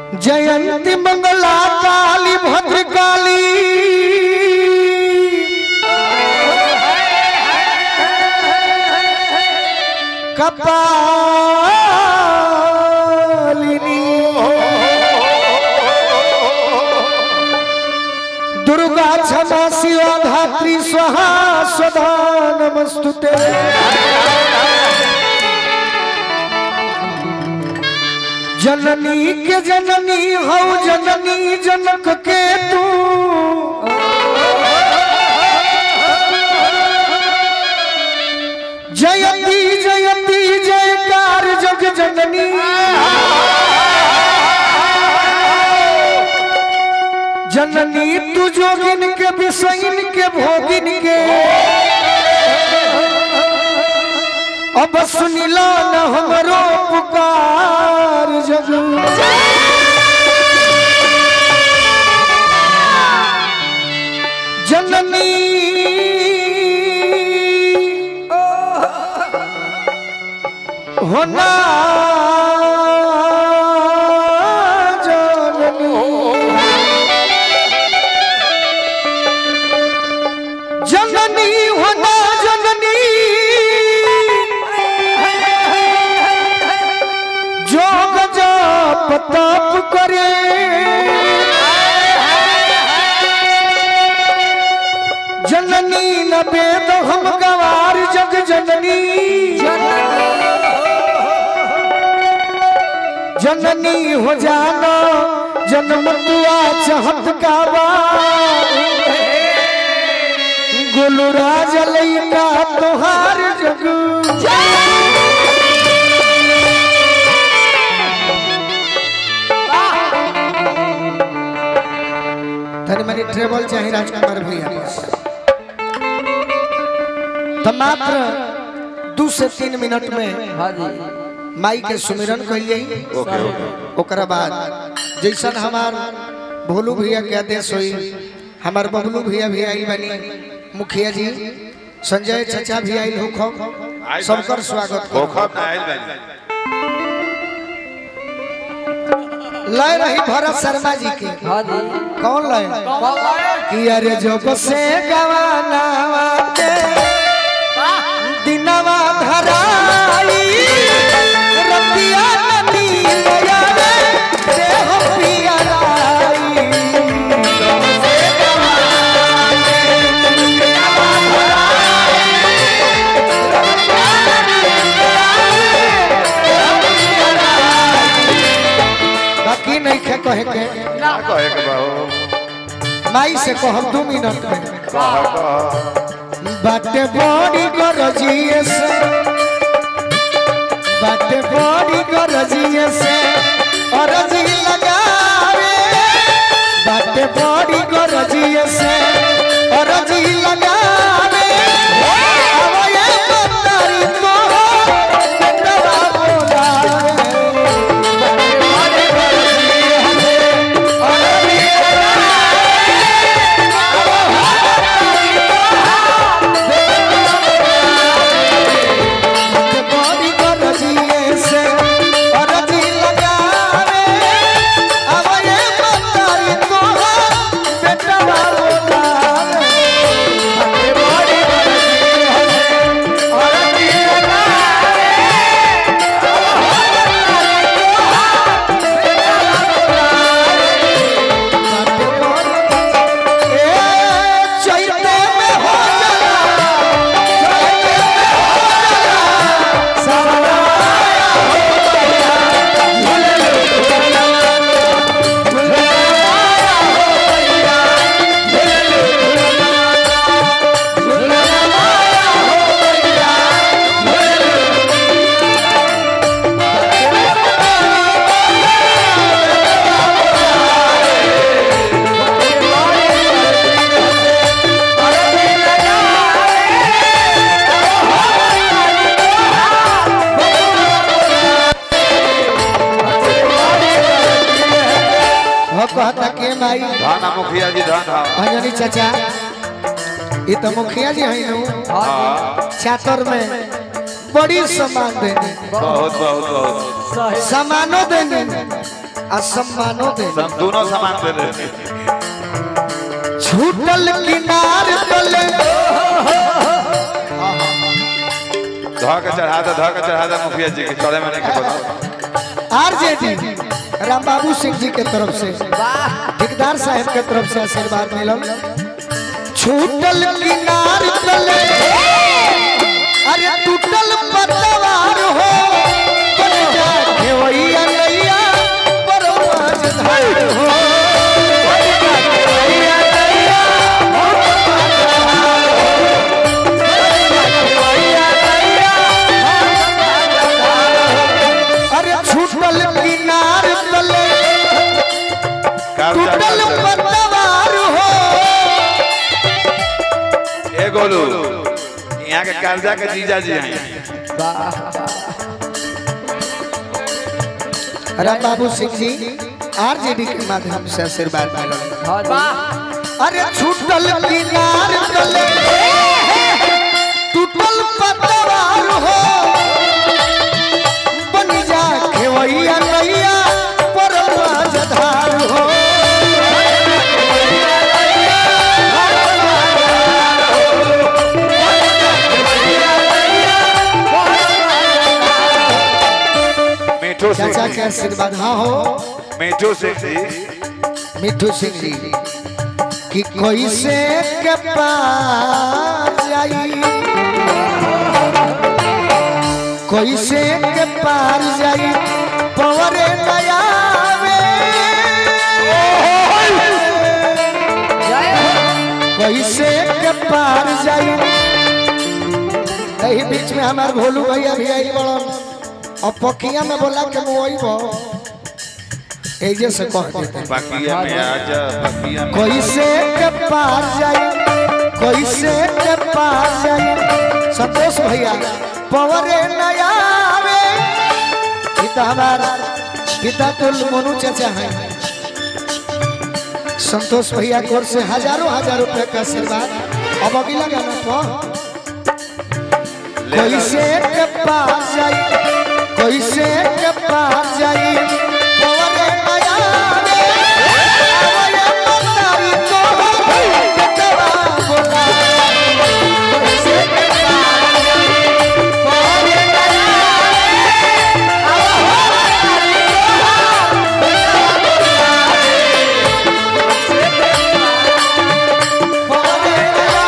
जयंती मंगला काली भद्रकाली कपालिनी दुर्गा क्षमा शिवा धात्री स्वाहा स्वधा नमस्तुते जननी के जननी हौ जननी जनक के तू जयती जयती जयकार जग जननी जननी तू जोगिन के विषयन के भोगिन के अब सुनिला न हमरो पुकार जग जननी होना जननी जननी होना जननी जोग जाप ताप करे जननी न वेद हम गवार जग जननी जननी हो जाना जन्म दुआ चाहत काबा गुलराज लैका तोहार जग तनी मनी ट्रेवल चाहिए राजकुमार भैया बस तो मात्र दू से तीन मिनट में हाँ जी माई के सुमिरन कहिए ओके ओके ओकरा बाद जैसन हमार भोलू भैया के आदेश हुई हमार बबलू भैया भी आई बनी मुखिया जी संजय चचा भी आई हो सबकर स्वागत करो। ओखब ना आइल बानी लय रही भरत शर्मा जी के हाँ जी कौन लय कि अरे जब से गवाना के दिनवा धराई रतिया नदी लया रे देह पियराई जब से गवाना के दिनवा धराई, बाकी नहीं खे कहे के ना कहे के बाबू माई से कहब दू मिनट में कह कह बाटे बड़ी गरजिए से बाटे बड़ी गरजिए से अरजी लगावे बाटे बड़ी गरजिए से अरजी लगावे आवये मंदारी को नटवा बोलावे बाटे बड़ी गरजिए से अरजी बड़ी गरजिए से अरजी लगावे आवये मंदारी को बेटवा बोलावे बड़ी गरजिए से अरजी लगावे ए चैते में हो जाला चैते में हो जाला सवराया हो गया झूले झूलना झूलनाया हो गया झूले झूलना झूलनाया हो गया झूले हो कहता के माई धान आ मुखिया जी धान हा अंजनी चाचा ये तो मुखिया जी हैं नु हाँ छातर में बड़ी सम्मान देने बहुत बहुत बहुत सही सम्मानो देने आ सम्मानो दे सब दोनों सामान दे रहे छूटल किनार तले धो के चढ़ा दे धो के चढ़ा दे मुखिया जी के चढ़े में नहीं के बोला आरजेडी राम बाबू सिंह जी के तरफ से ठेकेदार साहब के तरफ से आशीर्वाद मिलल छूटल किनार तले अरे टूटल पतवार हो बन जा घेवैया नैया परवाज धार हो बन जा घेवैया नैया अरे छूटल किनार तले कर्जा टूटल कर्जा। पतवार हो ए गोलू यहाँ के कर्जा के जीजा जी हैं राम बाबू सिंह जी आरजेडी के माध्यम से आशीर्वाद मिलल अरे छूटल किनार तले टूटल पतवार हो बन जा खेवैया नैया परवाज धार हो मीठू सिंह चाचा के जी आशीर्वाद हाँ हो मीठू सिंह जी मिठू सिंह जी कि कैसे के पार जाई कैसे के पार जाई पवरे नया कैसे के पार जाई यही बीच में हमार भोलू भैया भी आई बड़न और पकिया में बोला के मुई बो एजे से कह देते बकिया में आजा बकिया में कैसे के पार जाई कैसे के पार जाई संतोष भैया पवरे नया आवे पिता हमारा पिता तुल मोनू चाचा हैं संतोष भैया की ओर से हजारों हजार रुपए का आशीर्वाद अब अगला गाना पर कैसे के पार जाई कैसे के पार जाई पवरे नया आवे आवे मतारी को बेटवा बोला कैसे के पार जाई पवरे नया पवरे नया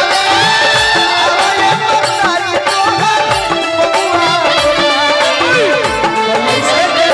आवे मतारी को बबुआ बोला कैसे के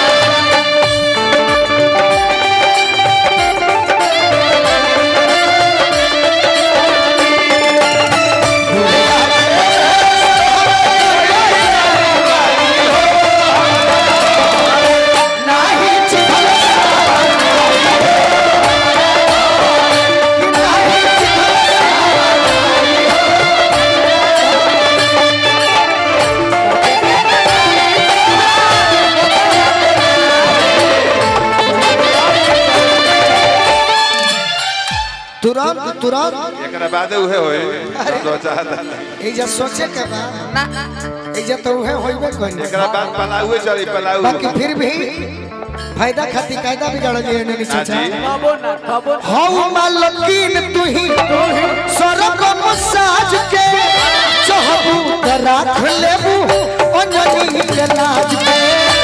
नाही चिखल नाही चिखल तुरंत तुरंत एकरा बादे उहे होए दो चाहत एजा सोचे के बा एजा तो उहे होइबे कोई एकरा बाद पलाउए चली पलाउ बाकी फिर भी फायदा खातिर कायदा बिगाड़ दिए ने हाँ चाचा जी हौ मालकीन तू ही सरक मसाज के चहबू त राख लेबू अंजनी के लाज पे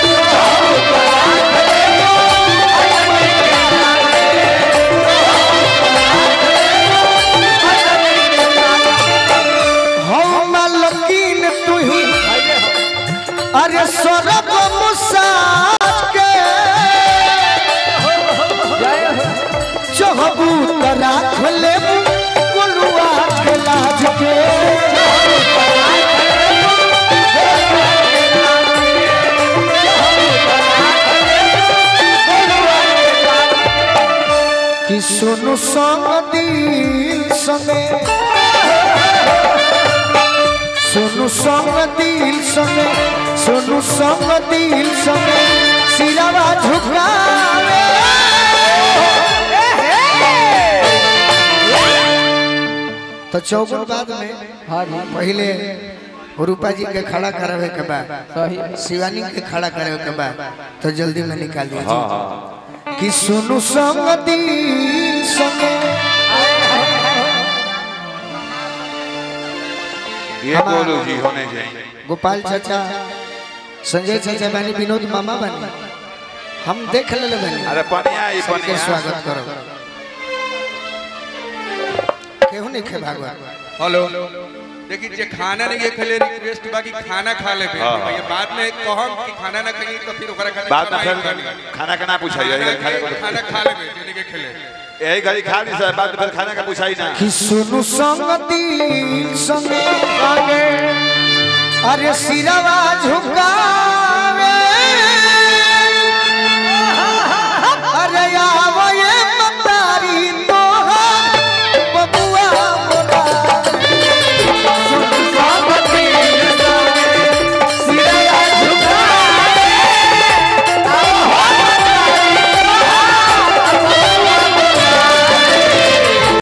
हौ मालकीन तू ही अरे सरक मसाज के चहबू त राख लेबू गोलुआ के लाज के कि सुनु संग दिल संगे सुनु संग दिल संगे सुनु संग दिल संगे सिरवा झुकावे तो चौगुन बाद में पहले रूपा जी के खड़ा करावे के बा सही शिवानी के खड़ा करावे के बा तो जल्दी में निकाल हाँ दीजिए हाँ कि सुनु संगति संगे ये बोलो जी होने चाहिए गोपाल चाचा संजय चाचा बानी विनोद मामा बानी हम देख ले बानी अरे पनिया ई सबके पनिया स्वागत करो केहू नहीं खे भागवत हेलो देखिए जे खाना नहीं ये खेले रिक्वेस्ट बाकी खाना खा ले हाँ। भैया बाद में कहम कि खाना ना खाई तो फिर ओकरा खाना बाद में खाना फिर ही खानी। खाना का ना पूछाइए यही खाना घड़ी के- खाने खाना खा ले जोनी के खेले यही घड़ी खा ली सर बाद में फिर खाने का पूछाई ना कि सुनु संगति संगे आगे अरे सिरवा झुकावे